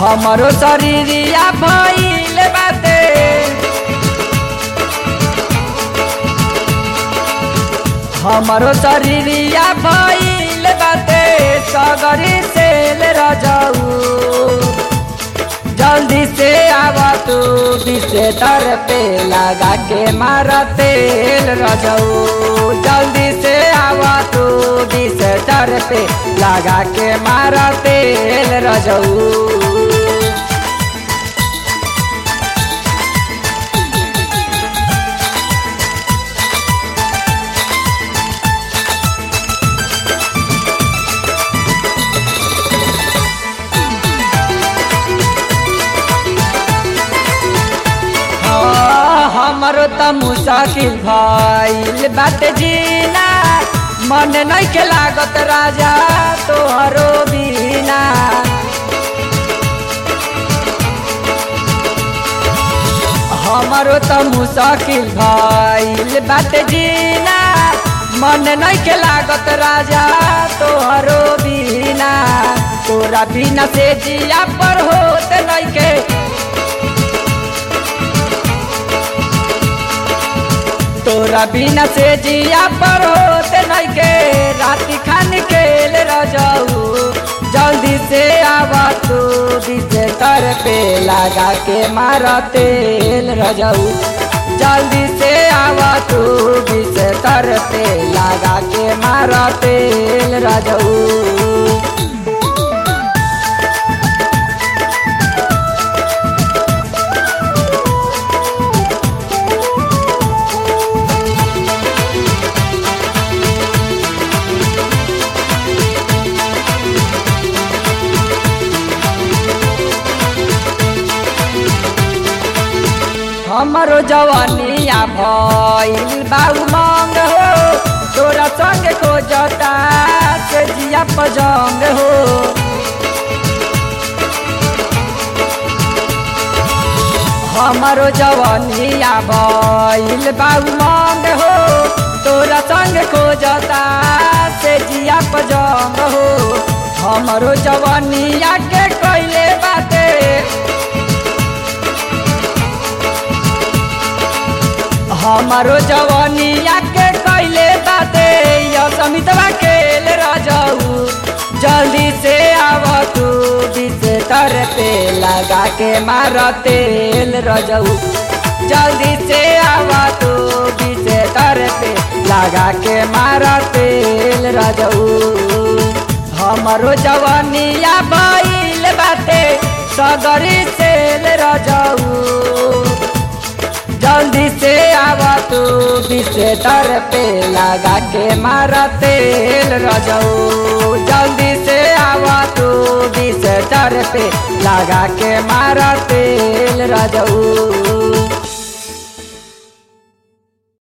हमरो शरीरिया भइल बाटे हमरो शरीरिया भइल बाटे सगरी सेल रजऊ जल्दी से आवा तू दिसे तर पे लगा के मारा तेल रजऊ जल्दी से आवा तू दिसे तर पे लगा के मारा तेल रजऊ हाँ, हमरो त मुसाकिल भइल बाटे जीना मन नइखे लागत राजा तोहरो बिना हमरो त मुसाकिल भइल बाटे जीना मन नइखे लागत राजा तोहरो बिना तोरा बिना से जिया पर होत नइखे तोरा बिना से जिया पर होते नहीं के राति खान खेल रजाऊ जल्दी से आवा तू दिसे तर पे लगा के मारा तेल रजाऊ जल्दी से आवा तू दिसे तर पे लगा के मारा तेल रजाऊ हमरो जवानिया भइल बाऊ मंग हो तोरा संग खोजता से जिया पजंग हो हमरो जवानिया भइल बाऊ मंग हो तोरा संग खोजता से जिया पजंग हो हमरो जवानिया के कैले बाटे हमारो जवानिया के कैले बाते या समितवा खेल रजाऊ जल्दी से आव तू दिसे तर पे लगा के मार तेल रजाऊ जल्दी से आव तू दिसे तर पे लगा के मार तेल रजाऊ हमारो जवानिया भइल बाते सगरी सेल रजाऊ जल्दी से आवा तू दिसे तर पे लगा के मारा तेल रजाऊ जल्दी से आवा तू दिसे तर पे लगा के मारा तेल रजाऊ